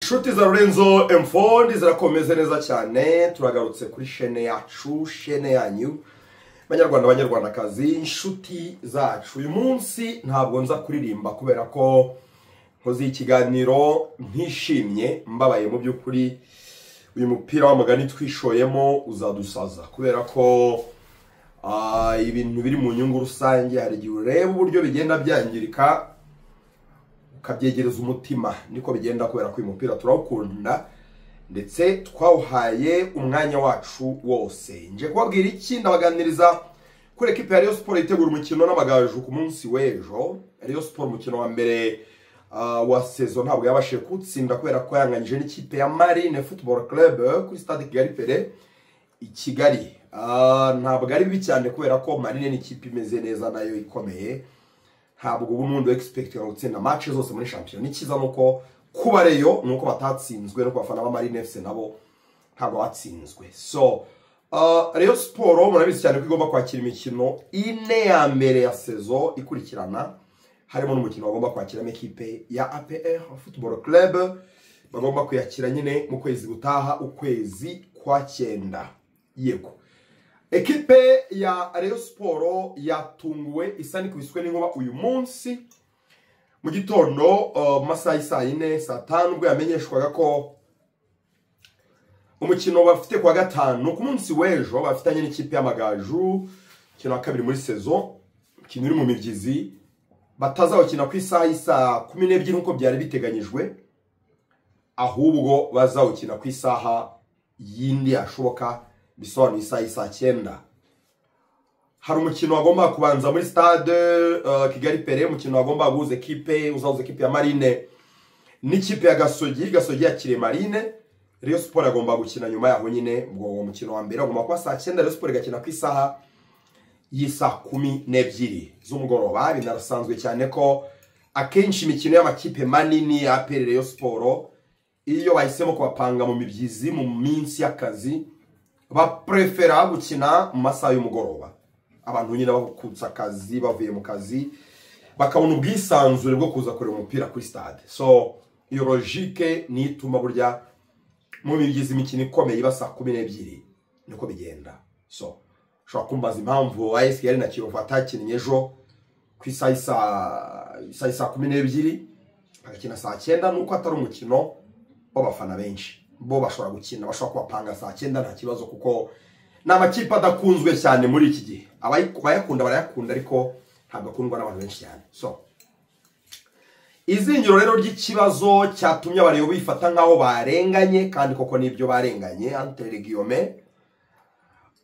inshuti za Lorenzo emfondi zirakomeze neza cyane turagarutse kuri shene yacu shene yanyu banyarwanda banyarwandakazi inshuti zacu uyu munsi ntabwo nza kuririmba kubera ko nkoze ikiganiro ntishimye mbabaye mu by'ukuri uyu mupira w'amagani twishoyemo uzadusaza kubera ko ah, ibintu biri mu nyungu rusange hari igihe ureba uburyo bigenda byangirika ukabyegereza umutima niko bigenda kubera ko uyu mupira turawukunda ndetse twawuhaye umwanya wacu wose nje kubabwira iki ndabaganiriza kuri ekipi ya Rayon Sport itegura umukino n'amagaju ku munsi w'ejo Rayon Sport umukino wa mbere ah, wa sezo ntabwo yabashije kuwutsinda kubera ko yanganyije n'ikipe ya Marine Football Club kuri stade Kigali Pere i Kigali Ah, ntabwo ari bibi cyane kubera ko Marine ni ikipe imeze neza nayo ikomeye ntabwo ubu n'ubundi egisipegitira gutsinda match zose muri shampiyona icyiza ni uko kuba reyo ni uko batatsinzwe no ku bafana ba marine fc nabo ntabwo batsinzwe so uh, reyo siporo murabizi cyane ko igomba kwakira imikino ine ya mbere ya sezo ikurikirana harimo n'umukino bagomba kwakiramo ekipe ya apr football club bagomba kuyakira nyine mu kwezi gutaha ukwezi kwa cyenda yego ekipe ya Rayon Sport yatunguwe isa n'ikubiswe n'inkuba uyu munsi mu gitondo uh, mu masaha y'i saa yine saa tanu ubwo yamenyeshwaga ko umukino bafite kuwa gatanu ku munsi w'ejo bafitanye n'ikipe y'amagaju umukino wa kabiri muri sezo umukino uri mu mibyizi batazawukina ku isaha y'isaa kumi n'ebyiri nk'uko byari biteganyijwe ahubwo bazawukina ku isaha yindi yashoboka bisobanuye isaha y'isaa cyenda hari umukino wagomba kubanza muri stade uh, kigali pere umukino wagomba guhuza ekipe uzahuza ekipe ya marine n'ikipe ya gasogi gasogi yakiriye marine Rayon Sport agomba gukina nyuma yaho nyine ubwo uwo mukino wa mbere agomba kuba saa cyenda Rayon Sport igakina ku isaha y'isaa kumi n'ebyiri z'umugoroba binarasanzwe cyane ko akenshi imikino y'amakipe manini ya APR Rayon Sport iyo bahisemo kubapanga mu mibyizi mu minsi y'akazi baprefera gukina mu masaha y'umugoroba abantu nyine bakutse akazi bavuye mu kazi bakabona ubwisanzure bwo kuza kureba umupira kuri stade so iyo logike niyo ituma burya mu bigize imikino ikomeye iba saa kumi n'ebyiri niko bigenda so ushobora kumbaza impamvu ayesi yari na kiyovu atakinnye ejo ku isaha y'isaa- isaha y'isaa kumi n'ebyiri bagakina saa cyenda nuko atari umukino w'abafana benshi bo bashobora gukina bashobora kubapanga saa cyenda nta kibazo kuko ni amakipe adakunzwe cyane muri iki gihe abayiku- abayakunda barayakunda ariko ntabwo akundwa n'abantu benshi cyane so izingiro rero ry'ikibazo cyatumye abareba bifata nk'aho barenganye kandi koko nibyo barenganye antere guillaume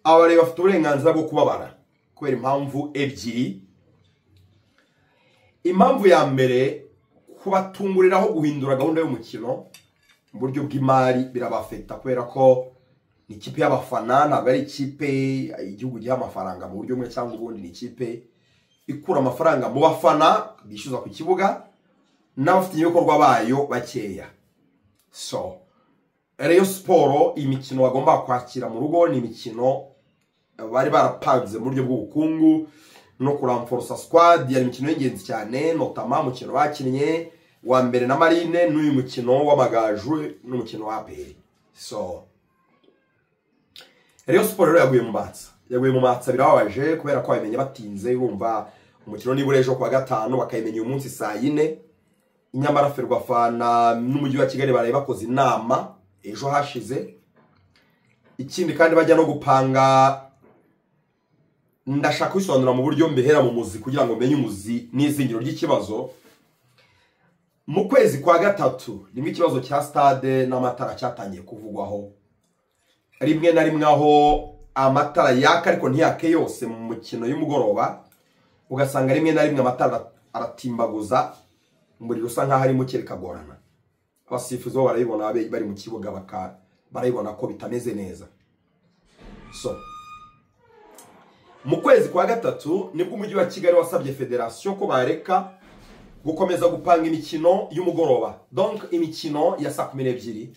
abareba bafite uburenganzira bwo kubabara kubera impamvu ebyiri impamvu ya mbere kubatunguriraho guhindura gahunda y'umukino mu buryo bw'imari birabafeta kubera ko ni ikipe y'abafana ntabwo ari ikipe igihugu giha amafaranga mu buryo bumwe cyangwa ubundi ni ikipe ikura amafaranga mu bafana bishyuza ku kibuga n'abafatanyabikorwa bayo bakeya so reyo siporo imikino bagomba kwakira mu rugo ni imikino bari barapanze mu buryo bw'ubukungu no kuramforosa squad yari imikino y'ingenzi cyane notama umukino bakinnye wa mbere na marine n'uyu mukino w'amagaju n'umukino wa aperi so Rayon Sport rero yaguye mu matsa yaguye mu matsa birababaje kubera ko babimenye batinze urumva umukino nibura ejo kuwa gatanu bakayimenya uyu munsi saa yine nyamara ferwafana n'umujyi wa kigali baraye bakoze inama ejo hashize ikindi kandi bajya no gupanga ndashaka kubisobanura mu buryo mbihera mu muzi kugira ngo menye umuzi n'izingiro ry'ikibazo mu kwezi kwa gatatu nibwo ikibazo cya stade n'amatara cyatangiye kuvugwaho rimwe na rimwe aho amatara yaka ariko ntiyake yose mu mukino y'umugoroba ugasanga rimwe na rimwe amatara aratimbaguza umuriro usa nkaho ari muke bikagorana abasifuzi bo barayibona abe- bari mu kibuga baka- barayibona ko bitameze neza so mu kwezi kwa gatatu nibwo umujyi wa kigali wasabye federasiyo ko bareka gukomeza gupanga imikino y'umugoroba donc imikino ya saa kumi n'ebyiri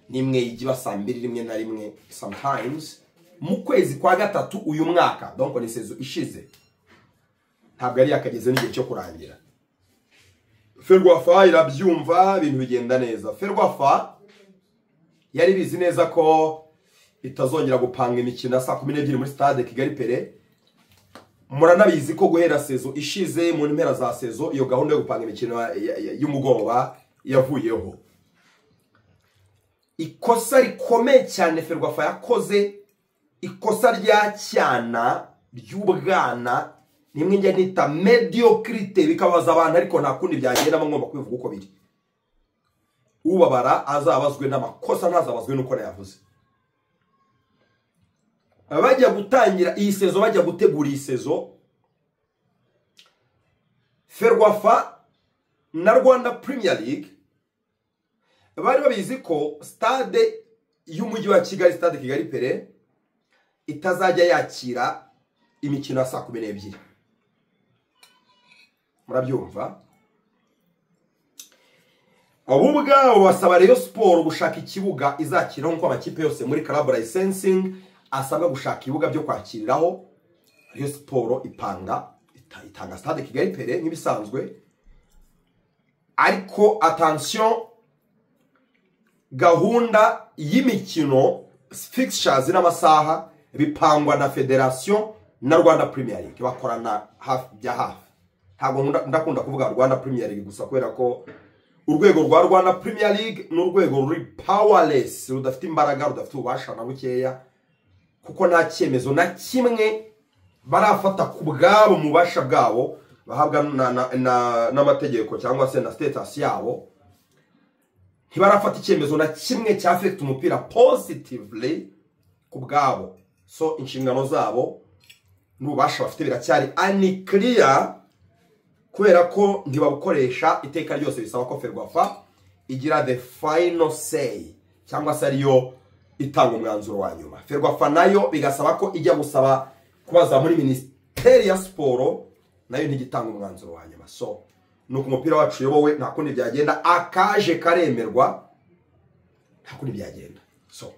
n'imwe igiba saa mbiri rimwe na rimwe sometimes mu kwezi kwa gatatu uyu mwaka donc ni sezo ishize ntabwo yari yakageze n'igihe cyo kurangira ferwafa irabyumva ibintu bigenda neza ferwafa yari bizi neza ko itazongera gupanga imikino ya saa kumi n'ebyiri muri stade kigali pere muranabizi ko guhera sezo ishize mu mpera za sezo iyo gahunda yo gupanga imikino ya- ya- ya- y'umugoroba yavuyeho ikosa rikomeye cyane ferwafa yakoze ikosa rya cyana ry'ubwana nimwe njya nita mediocrite bikabaza abantu ariko nta kundi byagendamo ngomba kubivuga uko biri ubabara azabazwe n'amakosa ntazabazwe n'uko yavuze bajya gutangira iyi sezo bajya gutegura iyi sezo ferwafa na rwanda premier league bari babizi ko stade y'umujyi wa kigali stade kigali pere itazajya yakira imikino ya saa kumi n'ebyiri murabyumva ubu ubwabo basaba rero siporo gushaka ikibuga izakira nk'uko amakipe yose muri karabu layisensingi asabwa gushaka ibibuga byo kwakiriraho rero siporo ipanga ita- itanga stade kigali pere nk'ibisanzwe ariko atansiyo gahunda y'imikino fixtures n'amasaha bipangwa na federasiyo na rwanda premier league bakorana hafi bya hafi ntabwo nkunda- ndakunda kuvuga rwanda premier league gusa kubera ko urwego rwa rwanda premier league ni urwego ruri powerless rudafite imbaraga rudafite ububasha na bukeya kuko nta cyemezo na kimwe barafata ku bwabo mu bubasha bwabo bahabwa na- na- na- n'amategeko cyangwa se na status yabo ntibarafata icyemezo na kimwe cyafekita umupira positively ku bwabo so inshingano zabo n'ububasha bafite biracyari anikiriya kubera ko ntibabukoresha iteka ryose bisaba ko ferwafa igira the final say cyangwa se ariyo itanga umwanzuro wa nyuma ferwafa nayo bigasaba ko ijya gusaba kubaza muri minisiteri ya siporo nayo ntigitanga umwanzuro wa nyuma so ni uko umupira wacu uyobowe nta kundi byagenda akaje karemerwa nta kundi byagenda so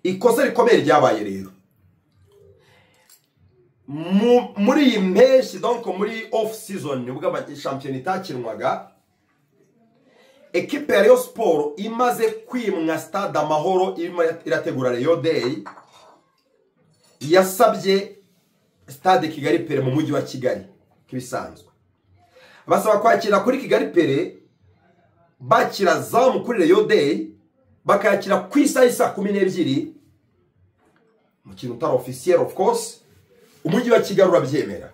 ikosa rikomeye ryabaye rero mu- muri iyi mpeshyi donc muri off season ubwo ama- shampiyona itakinwaga ekipe ya Rayon Sport imaze kwimwa stade amahoro irimo irategura Rayon Day yasabye stade Kigali Pere mu mujyi wa Kigali kibisanzwe basaba kwakira kuri Kigali Pere bakira zamu kuri Rayon Day bakayakira ku isaha isa kumi n'ebyiri mu kintu utari officiel of course umujyi wa kigali urabyemera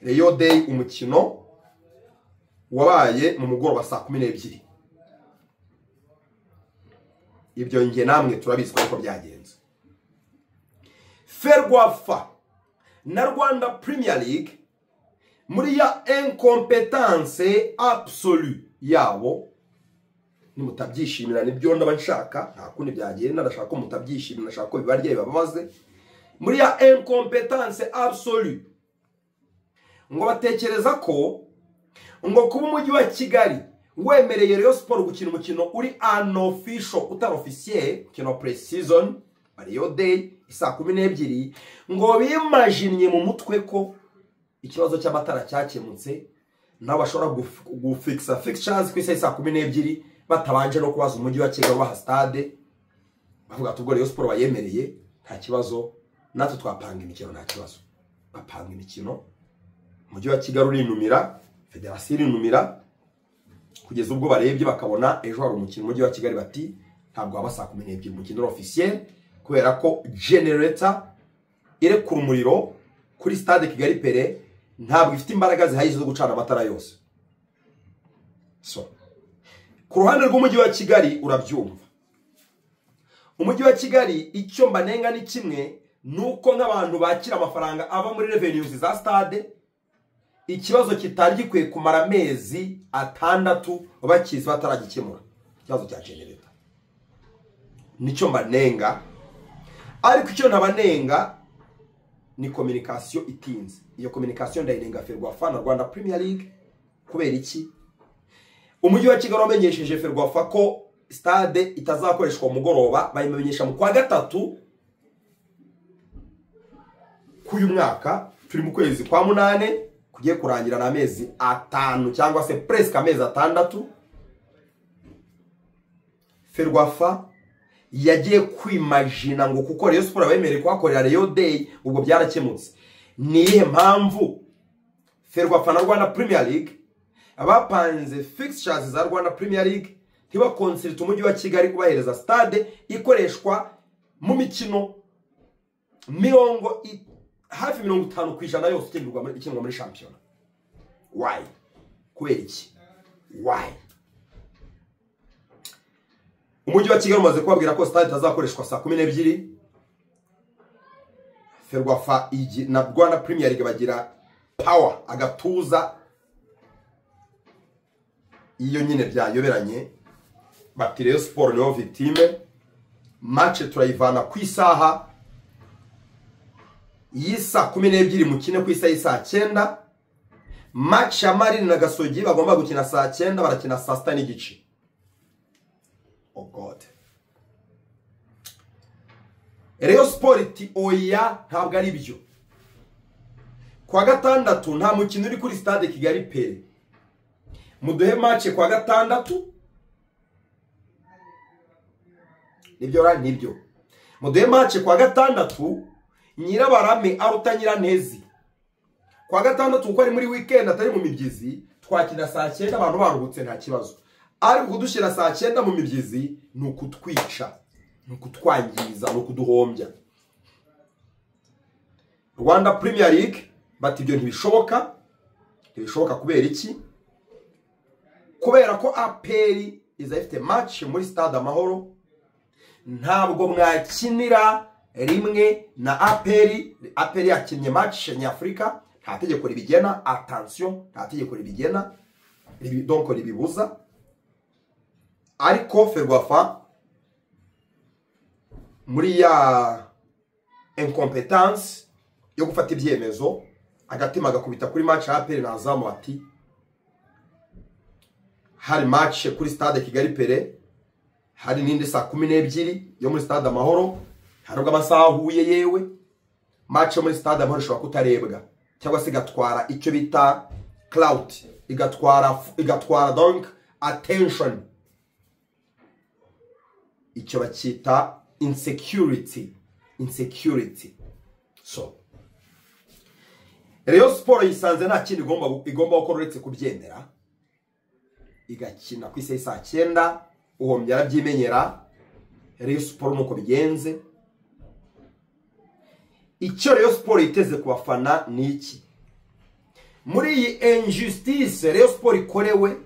reyo day umukino wabaye mu mugoroba saa kumi n'ebyiri ibyo nge namwe turabizi ko byagenze ferwafa na rwanda premier league muri ya incompetence absolu yabo nimutabyishimira nibyo ndaba nshaka nta kundi byagenda ndashaka ko mutabyishimira ndashaka ko bibarye bibabaze muri ya incompetence absolu ngo batekereza ko ngo kuba umujyi wa kigali wemereye Rayon siporo gukina umukino uri unofficial utari officiel umukino wa pre-season ariyo day isaa kumi n'ebyiri ngo bimajinnye mu mutwe ko ikibazo cy'amatara cyakemutse nabo bashobora guf- gufixa fixtures ku isaha saa kumi n'ebyiri batabanje no kubaza umujyi wa kigali baha stade bavuga ati ubwo Rayon siporo bayemereye nta kibazo natwe twapanga imikino nta kibazo bapanga imikino umujyi wa kigali urinumira federasiyo irinumira kugeza ubwo barebye bakabona ejo hari umukino umujyi wa kigali bati ntabwo waba saa kumi n'ebyiri umukino uri ofisiye kubera ko genereta irekura umuriro kuri stade kigali pere ntabwo ifite imbaraga zihagije zo gucana amatara yose so ku ruhande rw'umujyi wa kigali urabyumva umujyi wa kigali icyo mbanenga ni kimwe ni uko nk'abantu bakira amafaranga ava muri revenues za stade ikibazo kitari gikwiye kumara amezi atandatu bakizi bataragikemura ikibazo cya genereta nicyo mbanenga ariko icyo ntabanenga ni kominikasiyo itinze iyo kominikasiyo ndayinenga ferwafa na rwanda premier league kubera iki umujyi wa kigali wamenyesheje ferwafa ko stade itazakoreshwa umugoroba bayimenyesha mu kwa gatatu k'uyu mwaka turi mu kwezi kwa munane kugiye kurangira ni amezi atanu cyangwa se puresike amezi atandatu ferwafa yagiye kwimajina ngo kuko reyo siporo abemerewe kuhakorera reyo deyi ubwo byarakemutse ni iyihe mpamvu ferwafa na rwanda purimiya ligue abapanze fikishazi za rwanda purimiya ligue ntibakonsirite umujyi wa kigali kubahereza sitade ikoreshwa mu mikino mirongo i- hafi mirongo itanu ku ijana yose ikinirwa muri- ikinirwa muri shampiyona wayi kubera iki wayi umujyi wa kigali umaze kubabwira ko sitade itazakoreshwa saa kumi n'ebyiri ferwafa igi- na rwanda premier league bagira pawa agatuza iyo nyine byayoberanye bati reyo siporo niyo vitime mace turayivana ku isaha y'isa kumi n'ebyiri mukine ku isaha y'isaa cyenda mace ya marini na gasogi bagomba gukina saa cyenda barakina saa sita n'igice oh god reyo siporo iti oya ntabwo ari byo ku wa gatandatu nta mukino uri kuri stade kigali pere muduhe mace ku wa gatandatu nibyo ra nibyo muduhe mace ku wa gatandatu nyirabarame aruta nyiranezi ku wa gatandatu kuko ari muri wikendi atari mu mibyizi twakina saa cyenda abantu baruhutse nta kibazo ari kudushyira saa cyenda mu mibyizi ni ukutwica ni ukutwangiza ni ukuduhombya rwanda premier league bati ibyo ntibishoboka ntibishoboka kubera iki kubera ko aperi iza ifite match muri stade amahoro ntabwo mwakinira rimwe na aperi aperi yakinnye match nyafurika nta tegeko ribigena atansiyo nta tegeko ribigena ribi- donc ribibuza ariko ferwafa muri ya incompetence yo gufata ibyemezo agatima agakubita kuri match ya aperi nazamu ati hari match kuri stade kigali pere hari n'indi saa kumi n'ebyiri yo muri stade amahoro hari ubwo amasaha ahuye yewe match yo muri stade amahoro ishobora kutarebwa cyangwa se igatwara icyo bita clout igatwara igatwara donc attention icyo bakita insecurity insecurity so reyo siporo yisanze nta kindi igomba igomba gukora uretse kubyemera igakina ku isaha saa cyenda uwo yarabyimenyera reyo siporo nuko bigenze icyo reyo siporo yiteze ku bafana ni iki muri iyi injustice reyo siporo ikorewe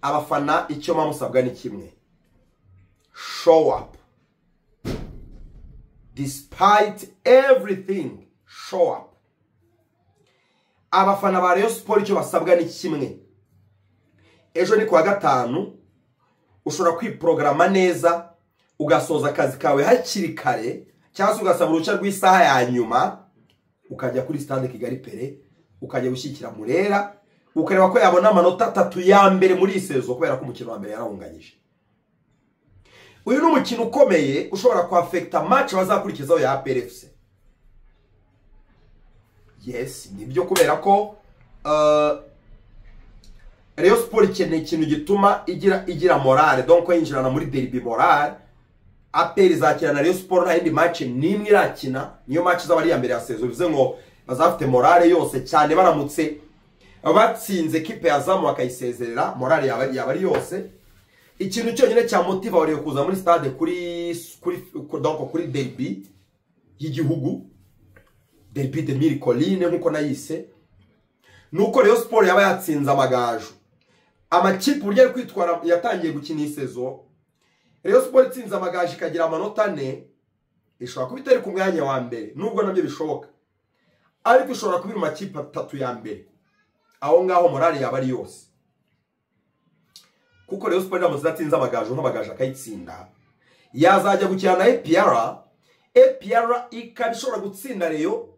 abafana icyo muba musabwa ni kimwe show up despite everything show up abafana ba reyo siporo icyo basabwa ni kimwe ejo ni ku wa gatanu ushobora kwiporogaramu neza ugasoza akazi kawe hakiri kare cyangwa se ugasaba uruhushya rw'isaha ya nyuma ukajya kuri sitade kigali pere ukajya gushyigikira murera ukareba ko yabona amanota atatu ya mbere muri iyi sezo kubera ko umukino wa mbere yarawunganyije uyu ni umukino ukomeye ushobora kwafekita mace bazakurikizaho ya PRFC yes nibyo kubera ko uh, reyo siporo ikeneye ikintu gituma igira igira morale donc yinjirana muri deribi morale aperi izakina na reyo siporo nta yindi mace n'imwe irakina niyo mace izaba ari iya mbere ya sezo bivuze ngo bazafite morale yose cyane baramutse batsinze kipe yazamu bakayisezerera morale yaba yaba ari yose ikintu cyonyine cyamotiva wariye kuza muri stade kuri kuri donc kuri deribi y'igihugu deribi de mille colline nk'uko nayise nuko Rayon Sport yaba yatsinze amagaju amakipe uburyo ari kwitwara yatangiye gukina iyi sezo Rayon Sport itsinze amagaju ikagira amanota ane ishobora kuba itari ku mwanya wa mbere nubwo nabyo bishoboka ariko ishobora kuba iri mu makipe atatu ya mbere aho ngaho morale yaba ari yose kuko Rayon Sport iramutse idatsinze amagaju nk'amagaju akayitsinda yazajya gukina na APR APR ikaba ishobora gutsinda Rayon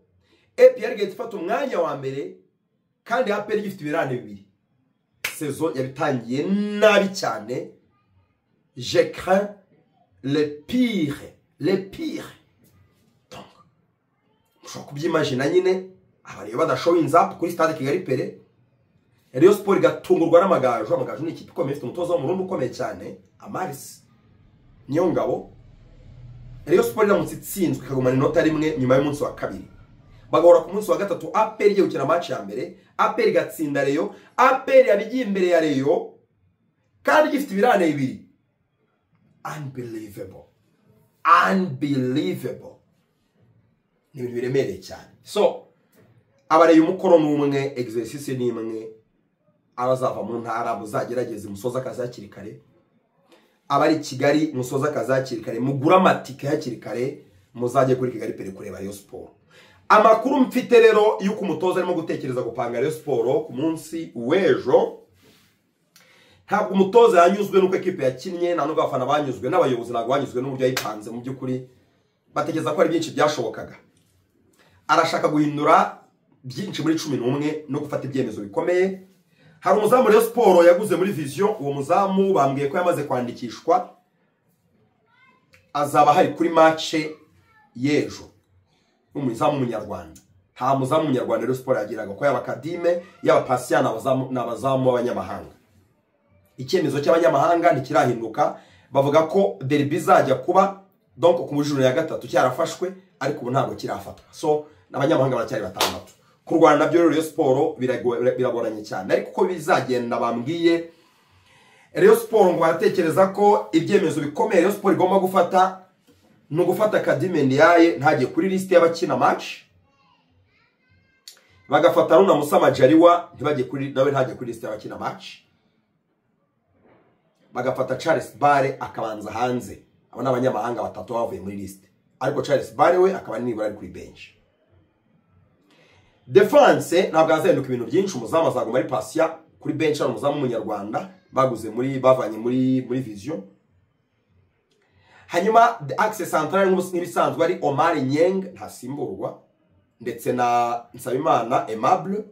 APR igahita ifata umwanya wa mbere kandi aperi gifite ibirane bibiri sezo yabitangiye nabi cyane je crains le pire le pire Donc, mushobora kubyimajina nyine aba rero badashowinze apu kuri stade kigali pere rero siporo igatungurwa n'amagaju amagaju ni ikipe ikomeye ifite umutoza w'umurundi ukomeye cyane amarisi niyo ngabo rero siporo iramutse itsinzwe ikagumana inota rimwe nyuma y'umunsi wa kabiri bagahora ku munsi wa gatatu aperi igiye gukina amaci ya mbere aperi igatsinda reyo aperi yabigiye imbere ya reyo kandi gifite ibirane bibiri unbelievable unbelievable ni ibintu biremereye cyane so abareye umukoro ni umwe egisesisi ni imwe abazava mu ntara muzagerageze musoza akazi hakiri kare abari i kigali musoza akazi hakiri kare mugure amatike hakiri kare muzajye kuri kigali pere kureba reyo siporo amakuru mfite rero y'uko umutoza arimo gutekereza gupanga reyo siporo ku munsi w'ejo ntabwo umutoza yanyuzwe n'uko ekipe yakinnye nta nubwo abafana banyuzwe n'abayobozi ntabwo banyuzwe n'uburyo yayipanze mu by'ukuri batekereza ko ari byinshi byashobokaga arashaka guhindura byinshi muri cumi n'umwe no gufata ibyemezo bikomeye hari umuzamu rero siporo yaguze muri viziyo uwo muzamu bambwiye ko yamaze kwandikishwa azaba hari kuri mace y'ejo umuzamu w'umunyarwanda nta muzamu w'umunyarwanda rero siporo yagiraga ko yaba akadime yaba pasiya ni abazamu b'abanyamahanga icyemezo cy'abanyamahanga ntikirahinduka bavuga ko deribi izajya kuba donko ku mujuriro ya gatatu cyarafashwe ariko ubu ntabwo kirafatwa so n'abanyamahanga baracyari batandatu kurwana nabyo rero siporo biragoranye cyane ariko uko bizagenda bambwiye rero siporo ngo baratekereza ko ibyemezo bikomeye rero siporo igomba gufata ni ugufata akadime ndiyaye ntajye kuri lisite y'abakina maci bagafata runa musama jariwa ntibajye kuri nawe ntajye kuri lisite y'abakina maci bagafata charles bare akabanza hanze aba ni abanyamahanga batatu bavuye muri lisite ariko charles bare we akaba nibura ari kuri benshi defanse ntabwo hazahinduka ibintu byinshi umuzamu azaguma ari pasiya kuri benshi hari umuzamu w'umunyarwanda baguze muri bavanye muri muri viziyo hanyuma the access central nk'ibisanzwe ari omar nyeng ntasimburwa ndetse na nsabimana aimable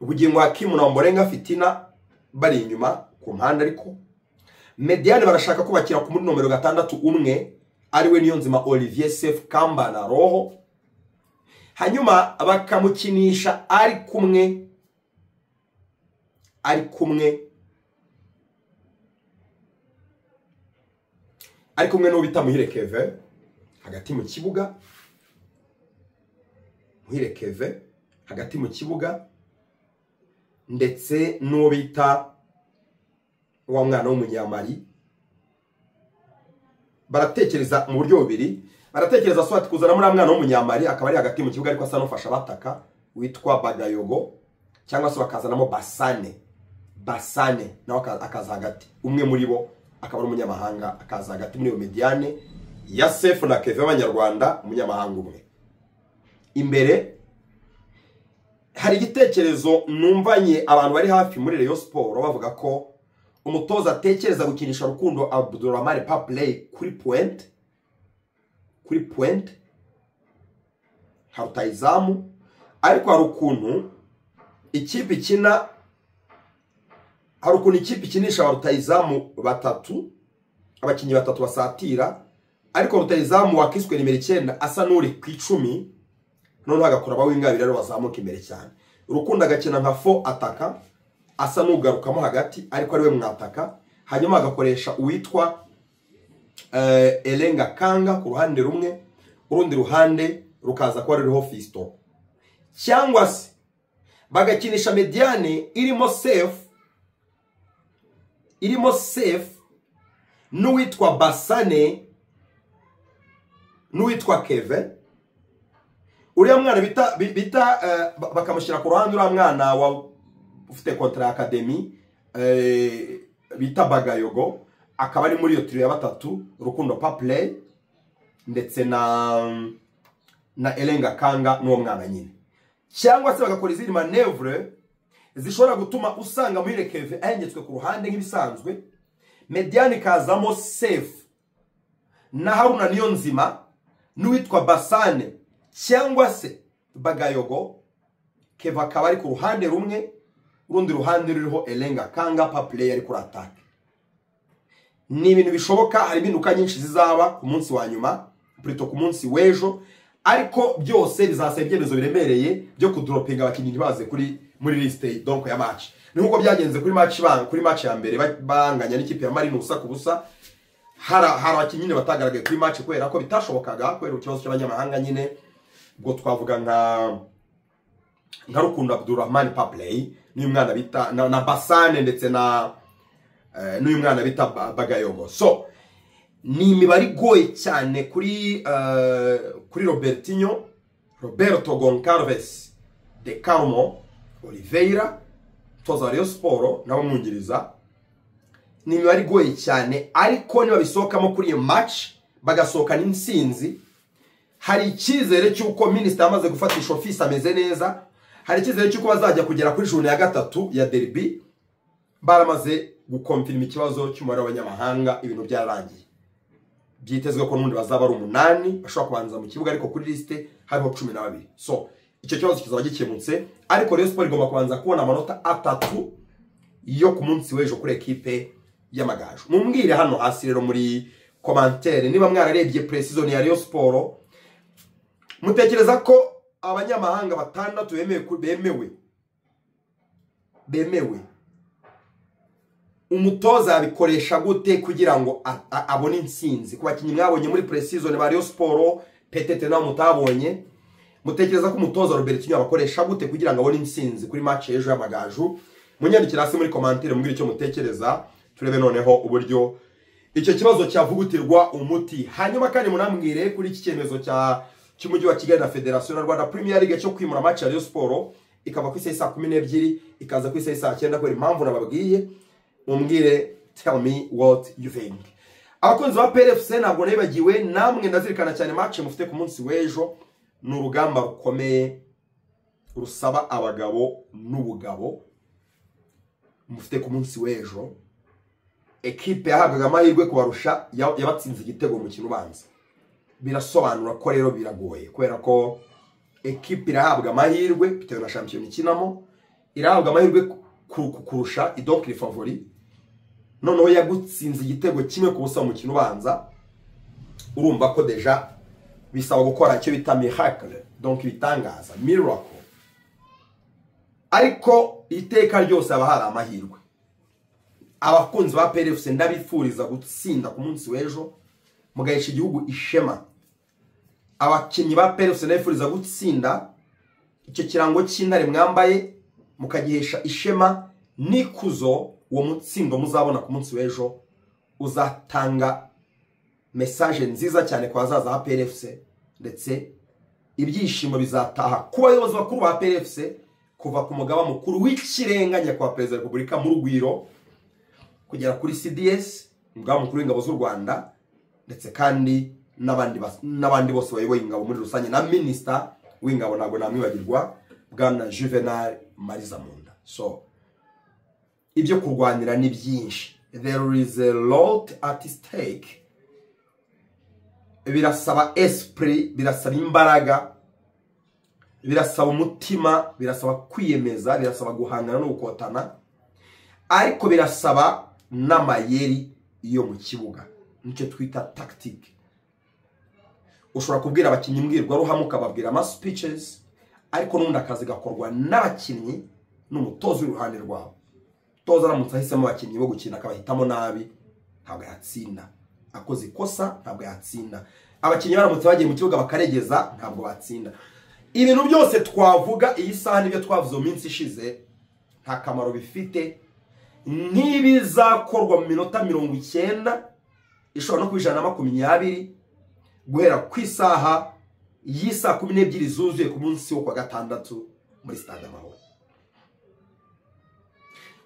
ubugingo hakimu na murenga fitina bari inyuma ku mpande ariko mediyane barashaka kubakira ku muri nomero gatandatu umwe ariwe niyo nzima olivier sef kamba na roho hanyuma bakamukinisha ari kumwe ari kumwe ari kumwe n'uwo bita muhire keve hagati mu kibuga muhire keve hagati mu kibuga ndetse n'uwo bita wa mwana w'umunyamari baratekereza mu buryo bubiri baratekereza swati kuzana muri mwana w'umunyamari akaba ari hagati mu kibuga ariko asa n'ufasha abataka witwa bagayogo cyangwa se bakazanamo basane basane nawe akaza hagati umwe muri bo akaba ari umunyamahanga akaza hagati muri iyo mediyane ya sefu na keve y'abanyarwanda umunyamahanga umwe imbere hari igitekerezo numvanye abantu bari hafi muri reyo siporo bavuga ko umutoza atekereza gukinisha rukundo abuduromari papureyi kuri puwente kuri puwente nka rutayizamu ariko hari ukuntu ikipe ikina hari ukuntu ikipe ikinisha rutayizamu batatu abakinnyi batatu basatira ariko rutayizamu wakiswe nimero icyenda asa n'uri ku icumi noneho agakora abawingabira rero bazamuka imbere cyane urukundo agakina nka fo ataka asa n'ugarukamo hagati ariko ariwe mwataka hanyuma agakoresha uwitwa erenga kanga ku ruhande rumwe urundi ruhande rukaza kuba ruriho fisito cyangwa se bagakinisha mediyane irimo sefu irimo sefu n'uwitwa basane n'uwitwa keve uriya mwana bita bakamushyira ku ruhande uriya mwana wa ufite kontara ya akademi bita bagayogo akaba ari muri iyo tiro ya batatu rukundo papure ndetse na na erenga kanga n'uwo mwana nyine cyangwa se bagakora izindi manevure zishobora gutuma usanga muri rekeve ahengetswe ku ruhande nk'ibisanzwe mediyani ikazamo sefu na haruna niyo nzima n'uwitwa basane cyangwa se bagayogo keva akaba ari ku ruhande rumwe urundi ruhande ruriho erenga kanga papure ari kuri atake ni ibintu bishoboka harimo induka nyinshi zizaba ku munsi wa nyuma purito ku munsi w'ejo ariko byose bizasaba ibyemezo biremereye byo kudoropinga abakinnyi ntibaze kuri muri lisite donko ya maci ni nk'uko byagenze kuri maci kuri maci ya mbere ba- banganya n'ikipe ya marine ubusa ku busa hari hari abakinnyi nyine batagaragaye kuri maci kubera ko bitashobokaga kubera ikibazo cy'abanyamahanga nyine ubwo twavuga nka nka rukundo abdurahman papley n'uyu mwana bita na, na basane ndetse na eh, n'uyu mwana bita Ba- bagayogo so ni imibare igoye cyane kuri eh, kuri robertinho roberto goncalves de carmo oliveira toza rayon siporo n'abamwungiriza ni imibare igoye cyane ariko nibabisohokamo kuri iyo maci bagasohokana insinzi hari icyizere cy'uko minisitiri amaze gufatisha ofisi ameze neza hari icyizere cy'uko bazajya kugera kuri juni ya gatatu ya deribi baramaze gukomfirima ikibazo cy'umubare w'abanyamahanga ibintu byararangiye byitezwe ko n'ubundi bazaba ari umunani bashobora kubanza mu kibuga ariko kuri lisite hariho cumi na babiri so icyo kibazo kizaba gikemutse ariko Rayon siporo igomba kubanza kubona amanota atatu yo ku munsi w'ejo kuri ekipe y'amagaju mumbwire hano hasi rero muri komantere niba mwararebye precision ya Rayon siporo mutekereza ko abanyamahanga batandatu bemewe ku- bemewe bemewe umutoza yabikoresha gute kugira ngo a- a- abone insinzi ku bakinnyi mwabonye muri precision ba Rayon siporo petete nawe mutabonye mutekereza ko umutoza Robertinho abakoresha gute kugira ngo abone insinzi kuri match y'ejo y'amagaju munyandikira hasi muri commentaire mumbwire icyo mutekereza turebe noneho uburyo icyo kibazo cyavugutirwa umuti hanyuma kandi munambwire kuri iki cyemezo cya cy'umujyi wa kigali na federasiyo na rwanda premier league cyo kwimura match ya Rayon siporo ikava ku isaha saa kumi n'ebyiri ikaza ku isaha saa cyenda kubera impamvu nababwiye mumbwire tell me what you think abakunzi ba PRFC ntabwo nibagiwe namwe ndazirikana cyane match mufite ku munsi w'ejo ni urugamba rukomeye rusaba abagabo n'ubugabo mufite ku munsi w'ejo ekipe yahabwaga amahirwe kubarusha ya- yabatsinze igitego mu mukino ubanza birasobanura ko rero biragoye kubera ko ekipe irahabwa amahirwe bitewe na shampiyona ikinamo irahabwa amahirwe ku- ku- kurusha idokire favori noneho yagutsinze igitego kimwe ku busa mu mukino ubanza urumva ko deja bisaba gukora icyo bita miracle donc ibitangaza miracle ariko iteka ryose haba hari amahirwe abakunzi ba PRFC ndabifuriza gutsinda ku munsi w'ejo mugahesha igihugu ishema abakinnyi ba PRFC ndabifuriza gutsinda icyo kirango cy'intare mwambaye mukagihesha ishema n'ikuzo uwo mutsindo muzabona ku munsi w'ejo uzatanga mesaje nziza cyane ku bazaza ba PRFC ndetse ibyishimo bizataha ku bayobozi bakuru ba PRFC kuva ku mugaba mukuru w'ikirenga nyakubahwa perezida wa repubulika mu rugwiro kugera kuri CDS umugaba mukuru w'ingabo z'u Rwanda ndetse kandi n'abandi bas- n'abandi bose bayoboye ingabo muri rusange na minisita w'ingabo ntabwo namwibagirwa bwana Juvenal Marizamunda so ibyo kurwanira ni byinshi there is a lot at stake birasaba esprit birasaba imbaraga birasaba umutima birasaba kwiyemeza birasaba guhangana no gukotana ariko birasaba n'amayeri yo mu kibuga nicyo twita tactique ushobora kubwira abakinnyi imbwirwaruhame ukababwira ama speeches ariko n'ubundi akazi gakorwa n'abakinnyi n'umutoza uri iruhande rwabo umutoza aramutse ahisemo abakinnyi bo gukina akabahitamo nabi ntabwo yatsinda akoze ikosa ntabwo yatsinda abakinnyi baramutse bagiye mu kibuga bakaregeza ntabwo batsinda ibintu byose twavuga iyi saha nibyo twavuze mu minsi ishize nta kamaro bifite ntibizakorwa mu minota mirongo icyenda ishobora no kuba ijana na makumyabiri guhera ku isaha y'isaa kumi n'ebyiri zuzuye ku munsi wo kwa gatandatu muri sitade amahoro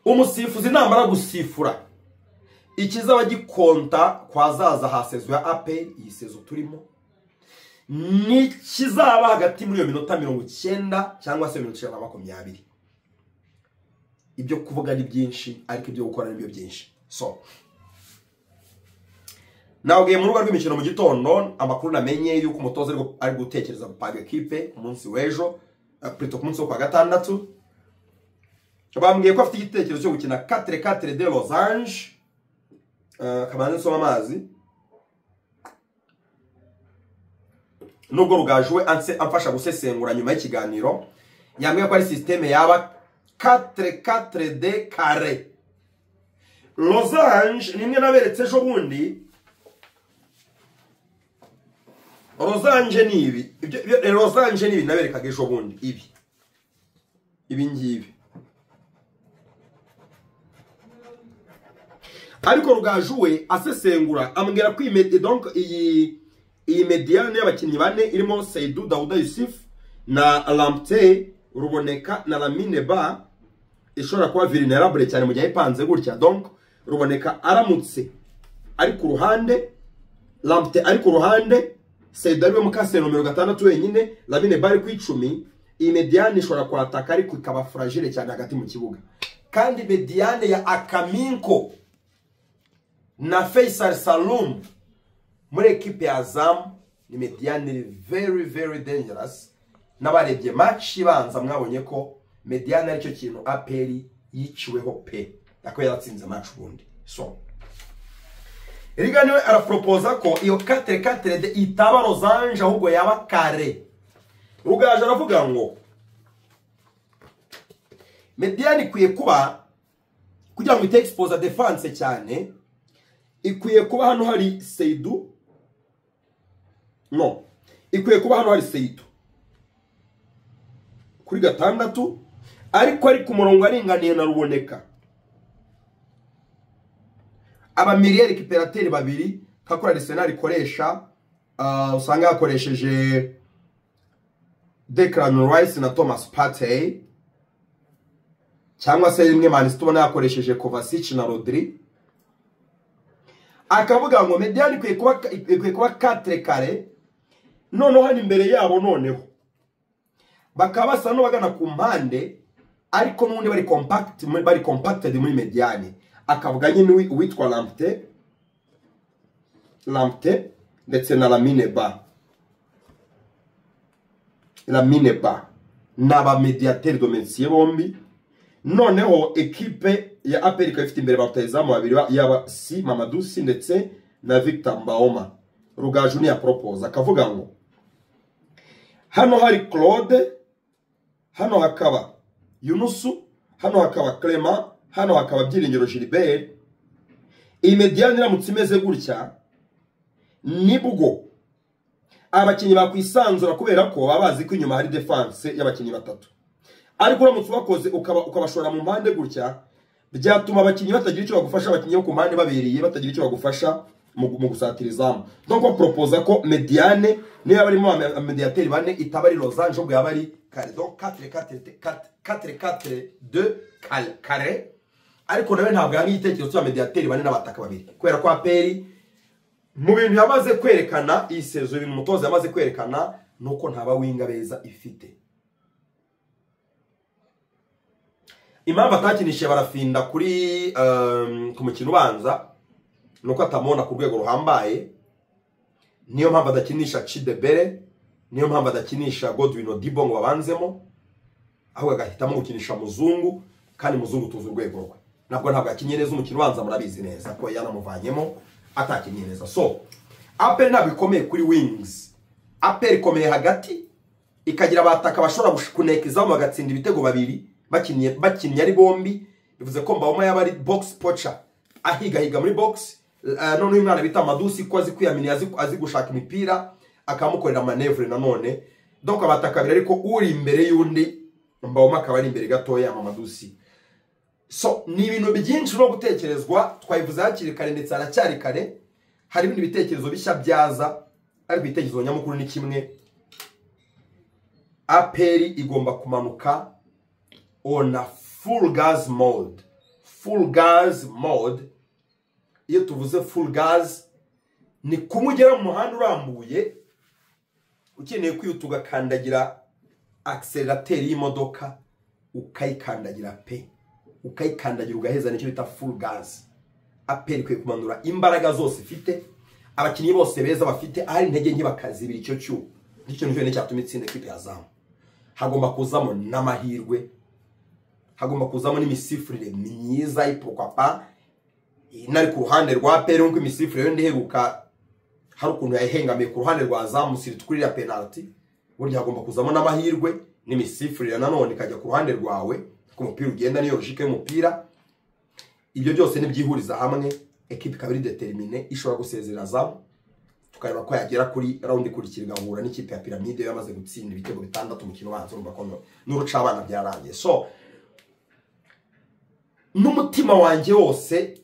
umusifuzi namara gusifura ikizaba gikonta kwa zaza ha sezo ya ape iyi sezo turimo n'ikizaba hagati muri iyo minota mirongo icyenda cyangwa se mirongo icyenda na makumyabiri ibyo kuvuga ni byinshi ariko ibyo gukora ni byo byinshi so nabwiye mu rubuga rw'imikino mu gitondo amakuru namenye y'uko umutoza ari gu- ari gutekereza gupanga ekipe ku munsi w'ejo eh, plutôt ku munsi wo kwa gatandatu bambwiye ko afite igitekerezo cyo gukina 4-4 de Los Angeles Eh, kabanza nsoma amazi nubwo rugaju we anse- amfasha gusesengura nyuma y'ikiganiro yambwiye ko ari sisiteme yaba 4 de kare losange ni imwe naberetse ejo bundi losange ni ibi Ibyo- ibyo- losange ni ibi naberekaga ejo bundi ibi ibi ngibi ariko rugaju we asesengura ambwira ko iyi med- donc iyi iyi mediyane y'abakinnyi bane irimo Seydou Dawuda Yusuf na Lamptey ruboneka na Lamine Ba ishobora kuba vulnerable cyane mu gihe ipanze gutya donc ruboneka aramutse ari ku ruhande Lamptey ari ku ruhande Seydou ariwe mukase nomero gatandatu wenyine Lamine Ba ari ku icumi iyi mediyane ishobora kwataka ariko ikaba fragile cyane hagati mu kibuga kandi mediyane ya Akaminko na Faisal Salum muri ekipe ya Azam ni Mediane very very dangerous n'abarebye match ibanza mwabonye ko Mediane aricyo kintu APR yiciweho pe yakoye yaratsinze match ubundi so Riga niwe arapropoza ko iyo 4-4 de itaba Losange ahubwo yaba kare Rugaje aravuga ngo Mediane ikwiye kuba kugira ngo ite expose defense cyane ikwiye kuba hano hari seidu no ikwiye kuba hano hari seidu kuri gatandatu ariko ari ku murongo aringaniye na ruboneka abamiliyeri kiperateri babiri kakora arisenali ikoresha ah, usanga yakoresheje declan rice na thomas patey cyangwa se rimwe manisi tubona yakoresheje kovasici na rodri akavuga ngo mediyani ikwiye kuba ikwiye kuba katire kare noneho hano imbere yabo noneho bakaba basa n'abagana ku mpande ariko n'ubundi bari compact bari compacted muri mediyani akavuga nyine uwi- uwitwa lampte lampte ndetse na lamine ba lamine ba ni abamediateri domensiye bombi noneho ekipe ya aperi ikaba ifite imbere ba rutahizamu babiri ba- yaba si mamadou si ndetse na victor mbaoma rugaju niya propose akavuga ngo hano hari claude hano hakaba yunusu hano hakaba clement hano hakaba byiringiro gilbert iyi mediyani iramutse imeze gutya nibwo abakinnyi bakwisanzura kubera ko baba bazi ko inyuma hari defanse y'abakinnyi batatu ariko uramutse ubakoze ukaba- ukabashora mu mpande gutya byatuma abakinnyi batagira icyo bagufasha abakinnyi bo ku mpande babereye batagira icyo bagufasha mu gu- mu gusatira izamu nubwo propoza ko mediane niyo yaba arimo aba- abamediateri bane itaba ari losange ahubwo yaba ari kare donc 4 kare ariko nawe ntabwo yanga igitekerezo cy'abamediateri bane n'abataka babiri kubera ko aperi mu bintu yamaze kwerekana iyi sezo ibintu umutoza yamaze kwerekana ni uko nta bawinga beza ifite impamvu atakinishije barafinda kuri um, ku mukino ubanza ni uko atamubona ku rwego ruhambaye niyo mpamvu adakinisha cidebere niyo mpamvu adakinisha godwin odibo ngo babanzemo ahubwo agahitamo gukinisha muzungu kandi muzungu tuzi urwego rwe nabwo ntabwo yakinnye neza umukino ubanza murabizi neza ko yanamuvanyemo atakinnye neza so aperi ntabwo ikomeye kuri wings aperi ikomeye hagati ikagira abataka bashobora gush- kuneka izamu bagatsinda ibitego babiri bakinnye bakinnye ari bombi bivuze ko mbawoma yaba ari box poca ahigahiga muri box uh, noneho umwana bita madusi ko azi kwiyamini azi, azi gushaka imipira akamukorera manevure nanone donc abataka babiri ariko uri imbere y'undi mbawoma akaba ari imbere gatoya mamadusi so ni ibintu byinshi no gutekerezwa twabivuze hakiri kare ndetse haracyari kare hari ibindi bitekerezo bishya byaza ariko ibitekerezo nyamukuru ni kimwe aperi igomba kumanuka on a full gas mode full gas mode iyo tuvuze full gas ni kumugera mu muhanda urambuye ukeneye kwihuta ugakandagira akiserirateri y'imodoka ukayikandagira pe ukayikandagira ugaheza nicyo bita full gas aperi ikwiye kumanura imbaraga zose ifite abakinnyi bose beza bafite ahari intege nke bakazibira icyo cyuho nicyo nicyo cyatuma itsinda ikipe ya zamu hagomba kuzamo n'amahirwe hagomba kuzamo n'imisifurire myiza y'ipokwapa inari ku ruhande rwa peri nk'uko imisifurire yenda iheruka hari ukuntu yayihengamiye ku ruhande rwa zamusiri twirira penaliti burya hagomba kuzamo n'amahirwe n'imisifurire nanone ikajya ku ruhande rwawe ku mupira ugenda niyo logique y'umupira ibyo byose nibyihuriza hamwe ekipa ikaba iri determine ishobora gusezerera zamu tukareba ko yagera kuri rawundi ikurikira igahura n'ikipe ya piramide yamaze gutsinda ibitego bitandatu umukino wazo urumva ko n'urucabana byararangiye so n'umutima wanjye wose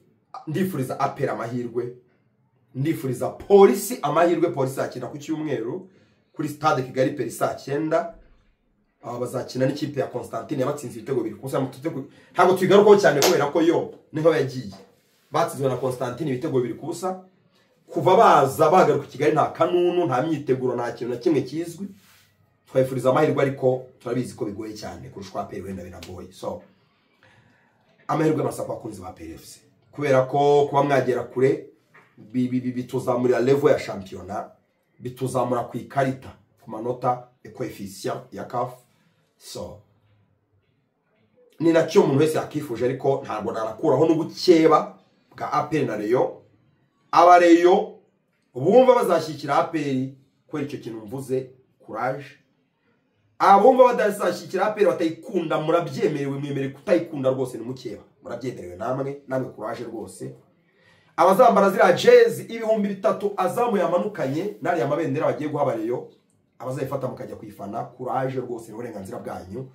ndifuriza apera amahirwe ndifuriza polisi amahirwe polisi yakina ku cyumweru kuri stade kigali peri saa cyenda aba bazakina n'ikipe ya constantine yabatsinze ibitego bibiri gusa ntabwo tubigarukaho cyane kubera ko yo niho yagiye batsinzwe na constantine ibitego bibiri ku busa kuva baza bagaruka i kigali nta kanunu nta myiteguro nta kintu na kimwe kizwi twabifuriza amahirwe ariko turabizi ko bigoye cyane kurusha uko aperi wenda binagoye so amahirwe masa ku bakunzi ba perefuse kubera ko kuba mwagera kure bi- bi- bi- bituzamurira levo ya shampiyona bituzamura ku ikarita ku manota ekoefisiya ya kafu so ni nacyo umuntu wese yakifuje ariko ntabwo narakuraho n'ubukeba bwa aperi na reyo abareyo bumva bazashyikira aperi kubera icyo kintu mvuze kuraje abumva badashyikira aperi batayikunda murabyemerewe mwemerewe kutayikunda rwose ni mukeba murabyemerewe namwe namwe kuraje rwose abazambara ziriya jezi ibihumbi bitatu azamuye amanukanye n'ariya mabendera bagiye guha abareyo abazayifata mukajya kuyifana kuraje rwose ni uburenganzira bwanyu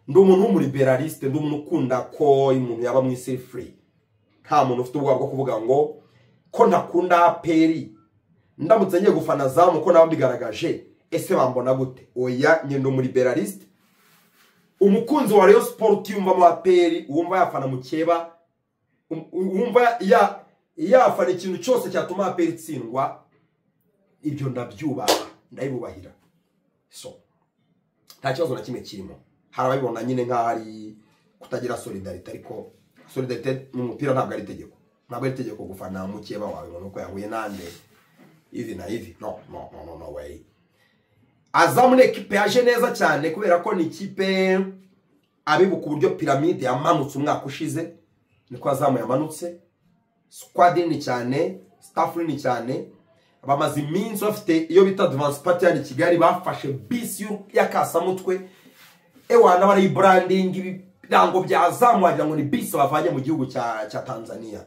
ndi umuntu w'umuriberaliste ndi umuntu ukunda ko umuntu yaba mu isi furi nta muntu ufite ubwoba bwo kuvuga ngo ko ntakunda aperi ndamutse ngiye gufana zamu ko nabo mbigaragaje ese bambona gute oya nyine umuliberaliste umukunzi wa Rayon Sport utiyumvamo aperi wumva yafana mukeba um- wumva ya yafana ikintu cyose cyatuma aperi itsindwa ibyo ndabyubaha ndabibubahira so nta kibazo na kimwe kirimo hari ababibona nyine nk'aho ari kutagira solidarite ariko solidarite mu mupira ntabwo ari itegeko ntabwo ari itegeko gufana mukeba wawe ngo nuko yahuye nande hivi na hivi no no no no, no way azamu ni ekipe yaje neza cyane kubera ko ni ikipe abibuka uburyo piramide yamanutse umwaka ushize niko azamu yamanutse squad nini cyane staff nini cyane bamaze iminsi bafite iyo bita advance party yani kigali bafashe bisi y'u- y'akasamutwe ewa n'abarayibranding ibirango bya azamu wagira ngo ni bisi bavanye mu gihugu cya cya tanzania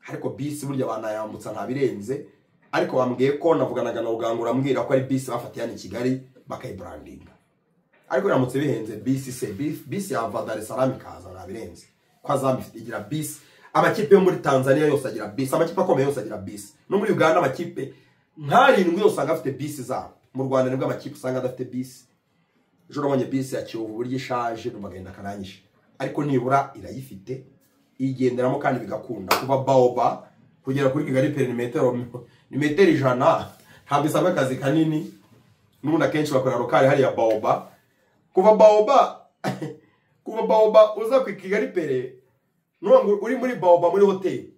ariko bisi burya banayambutsa ntabirenze ariko bambwiye ko navuganaga na rugangura ambwira ko ari bisi bafatiye hano i kigali bakayiburandinga ariko biramutse bihenze bisi se bisi- bisi yava dar es salaam ikaza ntabirenze ko azamu ifite- igira bisi amakipe yo muri tanzania yose agira bisi amakipe akomeye yose agira bisi no muri uganda amakipe nk'arindwi yose usanga afite bisi zabo mu rwanda nibwo amakipe usanga adafite bisi ejo nabonye bisi ya kiyovu uburyo ishaje numva agahinda karanyishe ariko nibura irayifite igenderamo kandi bigakunda kuva baoba kugera kuri kigali peri ni metero ni metero ijana ntabwo isabwa akazi kanini n'ubundi akenshi bakorera rokari hariya baoba kuva baoba kuva baoba uza ku kigali peri nuvuga ngo uri muri baoba muri hoteli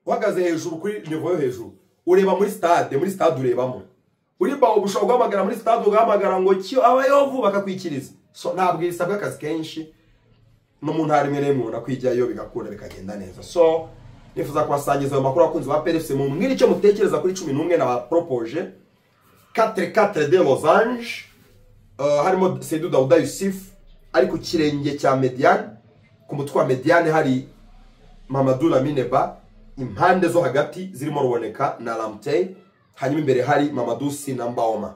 uhagaze hejuru kuri nivo yo hejuru ureba muri stade muri stade urebamo uri baoba ushobora guhamagara muri stade ugahamagara ngo cyo abayovu bakakwikiriza so ntabwo isabwa akazi kenshi no mu ntara imwe n'imwe ubona ko ijyayo bigakunda bikagenda neza so nifuza kubasangiza ayo makuru abakunzi ba PRFC mu mwiri icyo mutekereza kuri cumi n'umwe nabaporopoje 44 de losange uh, harimo Seydou Daouda Yusuf ari ku kirenge cya Mediane ku mutwe wa Mediane hari Mamadou Lamine Ba impande zo hagati zirimo ruboneka na Ramtey hanyuma imbere hari Mamadou Sina Mbaoma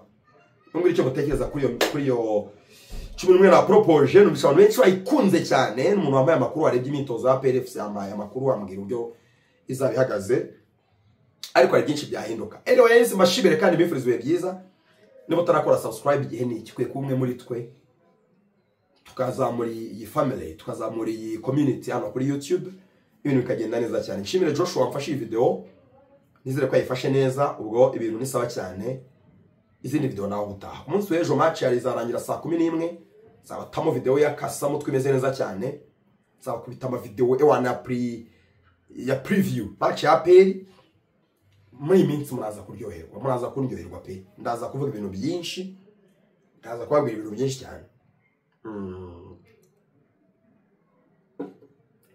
mwiri icyo mutekereza kuri iyo kuri iyo cumi n'umwe na poropoje numvise abantu benshi bayikunze cyane ni umuntu wambaye amakuru warebye imyitozo ya PRFC yambaye amakuru wambwira uburyo izaba ihagaze ariko hari byinshi byahinduka anyway yahise mbashimire kandi bifuriza ibihe byiza niba utarakora subscribe igihe ni iki kwiye kuba umwe muri twe tukazamura iyi family tukazamura iyi community hano kuri YouTube ibintu bikagenda neza cyane nshimire Joshua wamfashe iyi video nizere ko yayifashe neza ubwo ibintu ni sawa cyane izindi video nawe ubutaha ku munsi w'ejo match yari izarangira saa kumi n'imwe zabatamo video ya kasamutwe imeze neza cyane nzakubita amavideo ewana ya pri ya preview match ya aperi muri iyi minsi muraza kuryoherwa muraza kuryoherwa pe ndaza kuvuga ibintu byinshi ndaza kubabwira ibintu byinshi cyane Mm.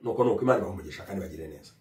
nuko nuko imana ibaha umugisha kandi bagire neza